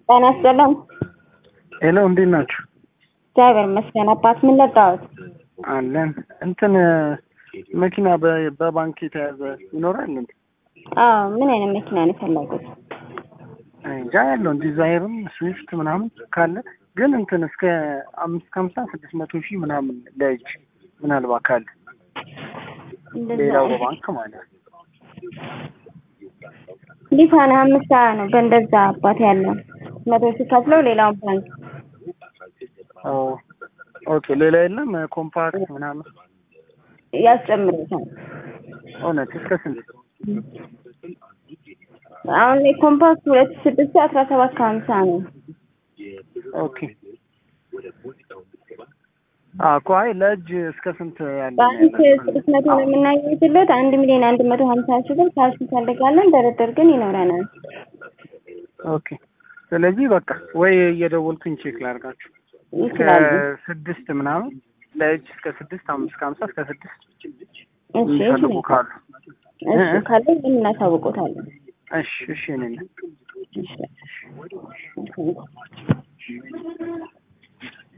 ጤና ይስጥልን። ሄሎ እንዴት ናችሁ? እግዚአብሔር ይመስገን። አባት ምን ለጋዎት? አለን እንትን መኪና በ- በባንክ የተያዘ ይኖራል እንዴ? አዎ ምን አይነት መኪና ነው የፈለጉት? እንጃ ያለውን ዲዛይርም ስዊፍት ምናምን ካለ ግን እንትን እስከ አምስት ከሀምሳ ስድስት መቶ ሺህ ምናምን ለእጅ ምናልባት ካለ እንደዛ ሌላው በባንክ ማለት ነው። ሊፋና አምስት ሀያ ነው በእንደዛ አባት ያለው መቶ ሲከፍለው ሌላውን ባንክ ኦ ኦኬ ሌላ የለም ኮምፓክት ምናምን ያስጨምሩታል። እውነት እስከ ስንት? አሁን ላይ ኮምፓክት ሁለት ሺህ ስድስት አስራ ሰባት ከሀምሳ ነው። ኦኬ አዎ እኮ አይ ለእጅ እስከ ስንት ያለ ባንክ ስድስት መቶ ነው የምናገኝለት አንድ ሚሊዮን አንድ መቶ ሀምሳ ሺህ ብር ካሽ እንፈልጋለን። ድርድር ግን ይኖረናል። ኦኬ ስለዚህ በቃ ወይ እየደወልኩኝ ቼክ ላድርጋችሁ እስከ ይችላሉ። ስድስት ምናምን ለእጅ እስከ ስድስት አምስት ከሀምሳ እስከ ስድስት እሺ የሚፈልጉ እሺ ካሉ እሺ ካለ ምን እናሳውቆታለን። እሺ እሺ እኔ ነኝ እሺ